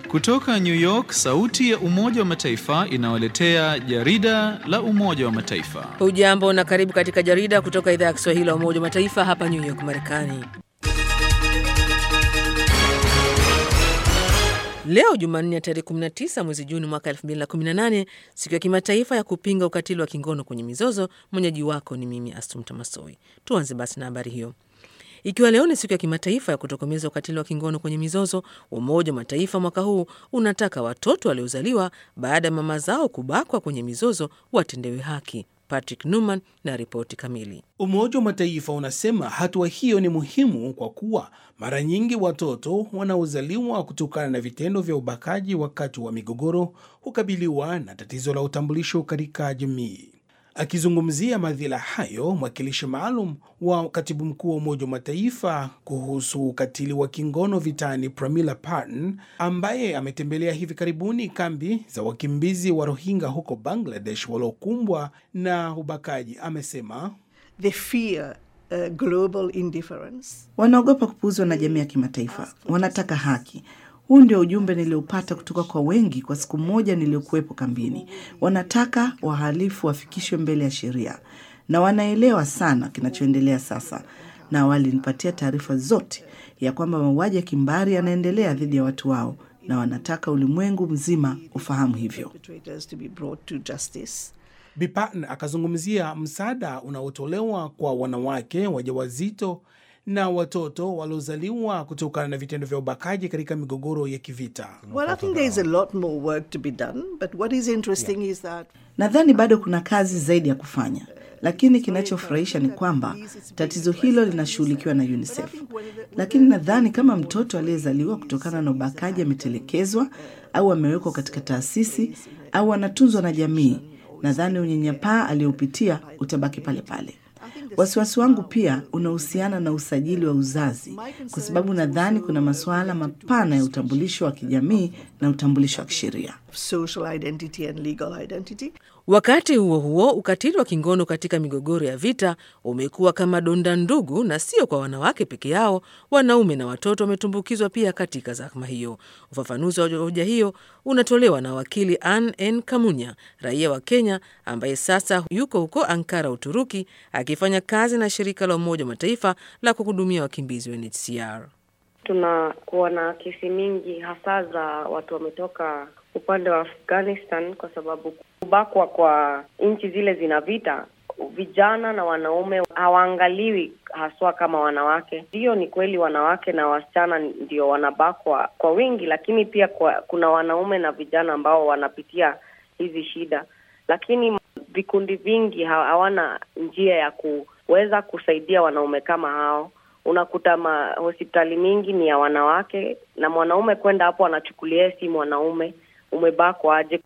Kutoka New York, sauti ya Umoja wa Mataifa inawaletea jarida la Umoja wa Mataifa. Hujambo na karibu katika jarida kutoka idhaa ya Kiswahili ya Umoja wa Mataifa hapa New York, Marekani. Leo Jumanne ya tarehe 19 mwezi Juni mwaka 2018, siku ya kimataifa ya kupinga ukatili wa kingono kwenye mizozo. Mwenyeji wako ni mimi Astumta Masoi. Tuanze basi na habari hiyo. Ikiwa leo ni siku ya kimataifa ya kutokomeza ukatili wa kingono kwenye mizozo, Umoja wa Mataifa mwaka huu unataka watoto waliozaliwa baada ya mama zao kubakwa kwenye mizozo watendewe haki. Patrick Numan na ripoti kamili. Umoja wa Mataifa unasema hatua hiyo ni muhimu kwa kuwa mara nyingi watoto wanaozaliwa kutokana na vitendo vya ubakaji wakati wa migogoro hukabiliwa na tatizo la utambulisho katika jamii. Akizungumzia madhila hayo, mwakilishi maalum wa katibu mkuu wa Umoja wa Mataifa kuhusu ukatili wa kingono vitani, Pramila Patten, ambaye ametembelea hivi karibuni kambi za wakimbizi wa Rohingya huko Bangladesh waliokumbwa na ubakaji, amesema They fear, uh, global indifference. Wanaogopa kupuuzwa na jamii ya kimataifa, wanataka haki. Huu ndio ujumbe niliopata kutoka kwa wengi kwa siku moja niliyokuwepo kambini. Wanataka wahalifu wafikishwe mbele ya sheria, na wanaelewa sana kinachoendelea sasa, na walinipatia taarifa zote ya kwamba mauaji ya kimbari yanaendelea dhidi ya watu wao, na wanataka ulimwengu mzima ufahamu hivyo. Perpetrators to be brought to justice. Bi Patten akazungumzia msaada unaotolewa kwa wanawake wajawazito na watoto waliozaliwa kutokana na vitendo vya ubakaji katika migogoro ya kivita. Well, I think there is a lot more work to be done, but what is interesting is that Nadhani bado kuna kazi zaidi ya kufanya, lakini kinachofurahisha ni kwamba tatizo hilo linashughulikiwa na UNICEF. Lakini nadhani kama mtoto aliyezaliwa kutokana na ubakaji ametelekezwa au amewekwa katika taasisi au anatunzwa na jamii, nadhani unyanyapaa aliyoupitia utabaki pale pale. Wasiwasi wangu pia unahusiana na usajili wa uzazi, kwa sababu nadhani kuna masuala mapana ya utambulisho wa kijamii na utambulisho wa kisheria. social identity and legal identity. Wakati huo huo, ukatili wa kingono katika migogoro ya vita umekuwa kama donda ndugu, na sio kwa wanawake peke yao. Wanaume na watoto wametumbukizwa pia katika zahma hiyo. Ufafanuzi wa hoja hiyo unatolewa na wakili Ann N Kamunya, raia wa Kenya ambaye sasa yuko huko Ankara, Uturuki, akifanya kazi na shirika la Umoja wa Mataifa la kuhudumia wakimbizi UNHCR. Tunakuwa na kesi mingi hasa za watu wametoka upande wa Afghanistan kwa sababu kubakwa kwa nchi zile zina vita, vijana na wanaume hawaangaliwi haswa kama wanawake. Ndiyo, ni kweli wanawake na wasichana ndio wanabakwa kwa wingi, lakini pia kwa, kuna wanaume na vijana ambao wanapitia hizi shida, lakini vikundi vingi ha- hawana njia ya kuweza kusaidia wanaume kama hao. Unakuta ma hospitali mingi ni ya wanawake, na mwanaume kwenda hapo anachukulia si mwanaume, umebakwa aje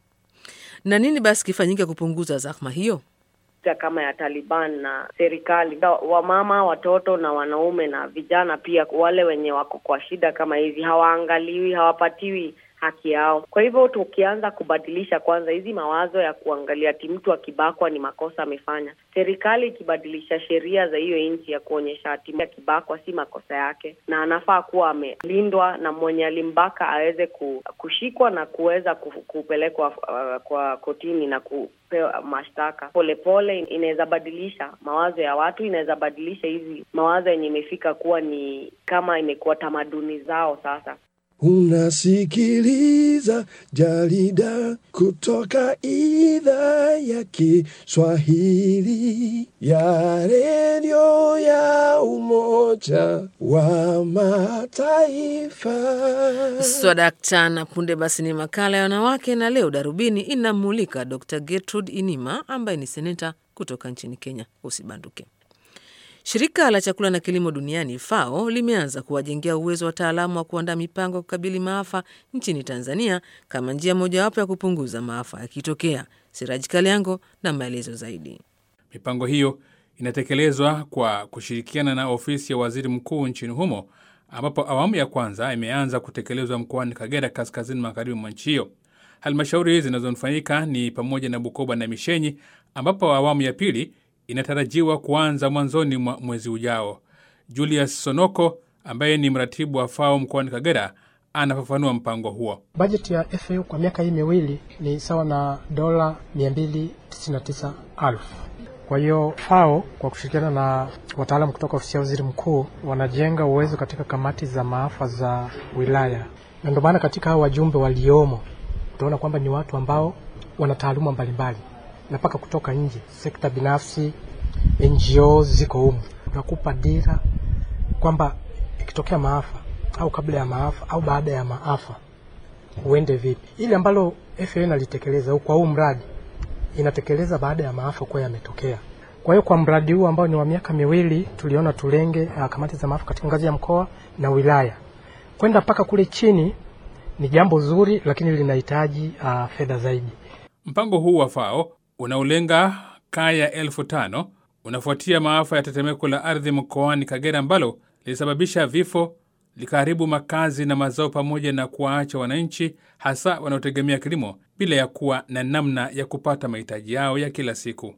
Na nini basi kifanyike kupunguza zahma hiyo? ya kama ya Taliban na serikali, wamama, watoto na wanaume na vijana pia, wale wenye wako kwa shida kama hizi hawaangaliwi, hawapatiwi haki yao. Kwa hivyo tukianza kubadilisha kwanza hizi mawazo ya kuangalia ati mtu akibakwa ni makosa amefanya, serikali ikibadilisha sheria za hiyo nchi ya kuonyesha ati akibakwa si makosa yake na anafaa kuwa amelindwa na mwenye alimbaka aweze ku- kushikwa na kuweza ku- kupelekwa uh, kwa kotini na kupewa mashtaka polepole, inaweza badilisha mawazo ya watu, inaweza badilisha hizi mawazo yenye imefika kuwa ni kama imekuwa tamaduni zao sasa. Unasikiliza jarida kutoka idhaa ya Kiswahili ya redio ya Umoja wa Mataifa. Swadakta na punde basi ni makala ya wanawake, na leo darubini inamulika Dr Gertrude Inima ambaye ni seneta kutoka nchini Kenya. Usibanduke. Shirika la chakula na kilimo duniani FAO limeanza kuwajengea uwezo wataalamu wa kuandaa mipango ya kukabili maafa nchini Tanzania kama njia mojawapo ya kupunguza maafa yakitokea. Siraji Kaliango na maelezo zaidi. Mipango hiyo inatekelezwa kwa kushirikiana na ofisi ya waziri mkuu nchini humo, ambapo awamu ya kwanza imeanza kutekelezwa mkoani Kagera, kaskazini magharibi mwa nchi hiyo. Halmashauri zinazofanyika ni pamoja na Bukoba na Mishenyi, ambapo awamu ya pili inatarajiwa kuanza mwanzoni mwa mwezi ujao. Julius Sonoko ambaye ni mratibu wa FAO mkoani Kagera anafafanua mpango huo. Bajeti ya FAO kwa miaka hii miwili ni sawa na dola 299,000. Kwa hiyo FAO kwa kushirikiana na wataalamu kutoka ofisi ya waziri mkuu wanajenga uwezo katika kamati za maafa za wilaya, na ndio maana katika hao wajumbe waliomo utaona kwamba ni watu ambao wana taaluma mbalimbali na mpaka kutoka nje, sekta binafsi, NGO ziko humu. Tunakupa dira kwamba ikitokea maafa au kabla ya maafa au baada ya maafa uende vipi. Ili ambalo FAO inalitekeleza kwa huu mradi inatekeleza baada ya maafa kuwa yametokea. Kwa hiyo kwa mradi huu ambao ni wa miaka miwili tuliona tulenge uh, kamati za maafa katika ngazi ya mkoa na wilaya kwenda mpaka kule chini ni jambo zuri, lakini linahitaji uh, fedha zaidi. Mpango huu wa FAO unaolenga kaya elfu tano unafuatia maafa ya tetemeko la ardhi mkoani Kagera ambalo lilisababisha vifo, likaharibu makazi na mazao, pamoja na kuwaacha wananchi hasa wanaotegemea kilimo bila ya kuwa na namna ya kupata mahitaji yao ya kila siku.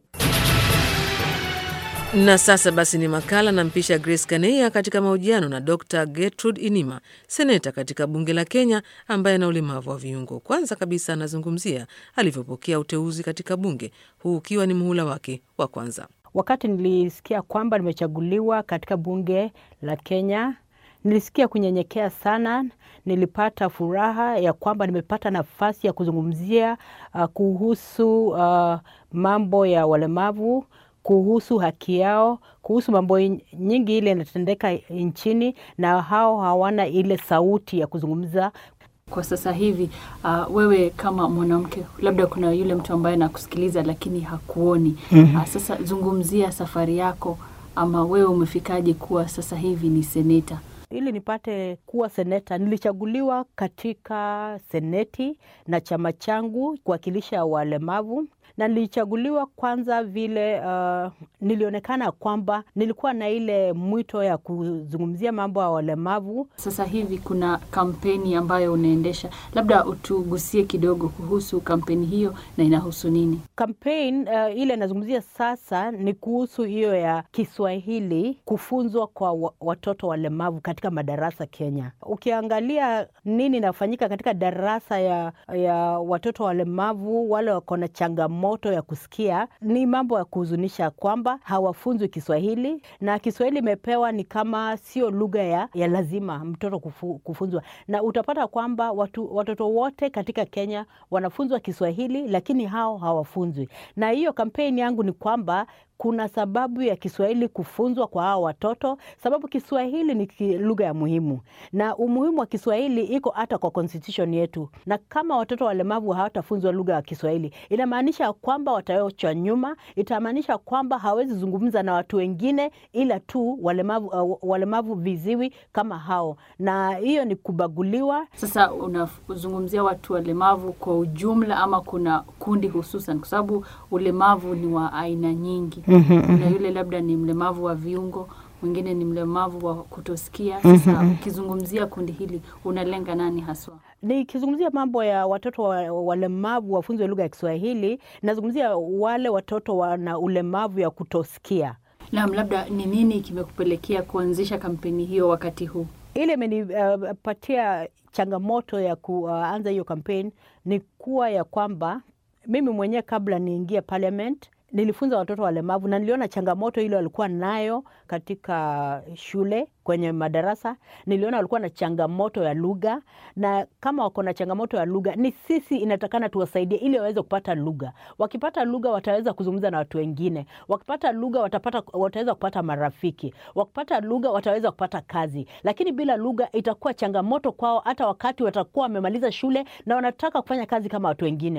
Na sasa basi ni makala na mpisha Grace Kaneia katika mahojiano na Dr Gertrude Inima, seneta katika bunge la Kenya ambaye ana ulemavu wa viungo. Kwanza kabisa anazungumzia alivyopokea uteuzi katika bunge, huu ukiwa ni muhula wake wa kwanza. Wakati nilisikia kwamba nimechaguliwa katika bunge la Kenya, nilisikia kunyenyekea sana. Nilipata furaha ya kwamba nimepata nafasi ya kuzungumzia uh, kuhusu uh, mambo ya walemavu kuhusu haki yao, kuhusu mambo nyingi ile inatendeka nchini, na hao hawana ile sauti ya kuzungumza. Kwa sasa hivi uh, wewe kama mwanamke, labda kuna yule mtu ambaye anakusikiliza lakini hakuoni. mm-hmm. Uh, sasa zungumzia safari yako, ama wewe umefikaje kuwa sasa hivi ni seneta? Ili nipate kuwa seneta, nilichaguliwa katika seneti na chama changu kuwakilisha walemavu na nilichaguliwa kwanza vile uh, nilionekana kwamba nilikuwa na ile mwito ya kuzungumzia mambo ya walemavu. Sasa hivi kuna kampeni ambayo unaendesha, labda utugusie kidogo kuhusu kampeni hiyo na inahusu nini? Kampeni uh, ile inazungumzia sasa ni kuhusu hiyo ya Kiswahili kufunzwa kwa watoto walemavu katika madarasa Kenya. Ukiangalia nini inafanyika katika darasa ya, ya watoto walemavu wale wako na changamoto moto ya kusikia ni mambo ya kuhuzunisha kwamba hawafunzwi Kiswahili na Kiswahili imepewa ni kama sio lugha ya, ya lazima mtoto kufu, kufunzwa, na utapata kwamba watu, watoto wote katika Kenya wanafunzwa Kiswahili lakini hao hawafunzwi. Na hiyo kampeni yangu ni kwamba kuna sababu ya Kiswahili kufunzwa kwa hao watoto, sababu Kiswahili ni lugha ya muhimu, na umuhimu wa Kiswahili iko hata kwa constitution yetu. Na kama watoto walemavu hawatafunzwa lugha ya Kiswahili, inamaanisha kwamba wataachwa nyuma, itamaanisha kwamba hawezi zungumza na watu wengine ila tu walemavu, uh, walemavu viziwi kama hao, na hiyo ni kubaguliwa. Sasa unazungumzia watu walemavu kwa ujumla ama kuna kundi hususan, kwa sababu ulemavu ni wa aina nyingi Mhm, na yule labda ni mlemavu wa viungo, mwingine ni mlemavu wa kutosikia. Sasa Mhm. ukizungumzia kundi hili unalenga nani haswa? Nikizungumzia mambo ya watoto wa- walemavu wafunzwe lugha ya Kiswahili, nazungumzia wale watoto wana ulemavu ya kutosikia. Naam, labda ni nini kimekupelekea kuanzisha kampeni hiyo wakati huu? Ile imenipatia changamoto ya kuanza hiyo kampeni ni kuwa ya kwamba mimi mwenyewe kabla niingie parliament nilifunza watoto walemavu na niliona changamoto ile walikuwa nayo katika shule kwenye madarasa. Niliona walikuwa na changamoto ya lugha, na kama wako na changamoto ya lugha, ni sisi inatakana tuwasaidie ili waweze kupata lugha. Wakipata lugha, wataweza kuzungumza na watu wengine. Wakipata lugha, watapata, wataweza kupata marafiki. Wakipata lugha, wataweza kupata kazi. Lakini bila lugha, itakuwa changamoto kwao, hata wakati watakuwa wamemaliza shule na wanataka kufanya kazi kama watu wengine.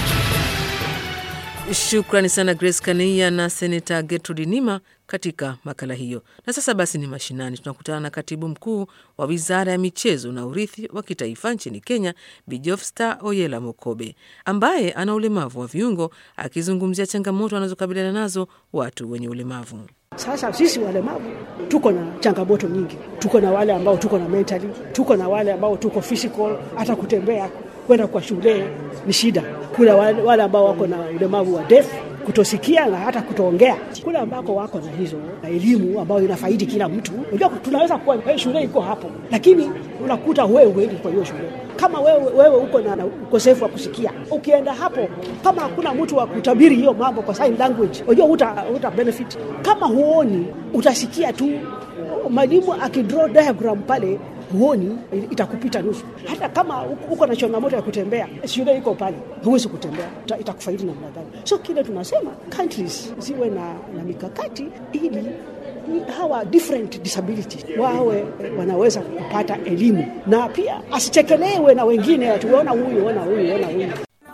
Shukrani sana Grace Kania na Senata Gertrude Nima katika makala hiyo. Na sasa basi ni mashinani, tunakutana na katibu mkuu wa wizara ya michezo na urithi wa kitaifa nchini Kenya, Bijofsta Oyela Mokobe, ambaye ana ulemavu wa viungo, akizungumzia changamoto wanazokabiliana nazo watu wenye ulemavu. Sasa sisi walemavu tuko na changamoto nyingi. Tuko na wale ambao tuko na mentally, tuko na wale ambao tuko physical, hata kutembea kwenda kwa shule ni shida. Kuna wale wale ambao wako na ulemavu wa deaf, kutosikia na hata kutoongea. Kule ambako wako na hizo na elimu ambayo inafaidi kila mtu, unajua tunaweza kuwa hey, shule iko hapo, lakini unakuta wewe huendi kwa hiyo shule. Kama wewe, wewe uko na, na ukosefu wa kusikia, ukienda hapo, kama hakuna mtu wa kutabiri hiyo mambo kwa sign language, unajua uta, uta benefit. Kama huoni utasikia tu mwalimu akidraw diagram pale huoni itakupita nusu. Hata kama uko na changamoto ya kutembea, shule iko pale, huwezi kutembea, itakufaidi namna gani? So kile tunasema countries ziwe na, na mikakati ili hawa different disabilities wawe wanaweza kupata elimu na pia asichekelewe na wengine, atuona huyu ona huyu ona huyu.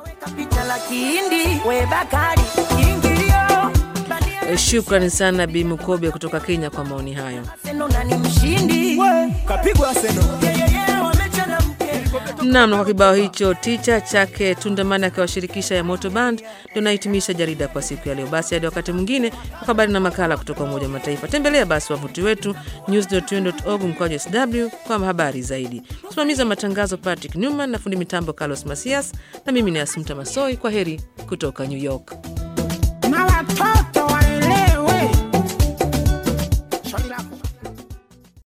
Shukrani sana Bi Mukobe kutoka Kenya kwa maoni hayo. Nam, na kwa kibao hicho ticha chake Tundamani akiwashirikisha ya Moto Band ndio nahitimisha jarida kwa siku ya leo. Basi hadi wakati mwingine kwa habari na makala kutoka Umoja wa Mataifa, tembelea basi wavuti wetu news.un.org mkwaju sw kwa habari zaidi. Msimamizi wa matangazo Patrick Newman na fundi mitambo Carlos Masias, na mimi ni Asumta Masoi. Kwa heri kutoka New York.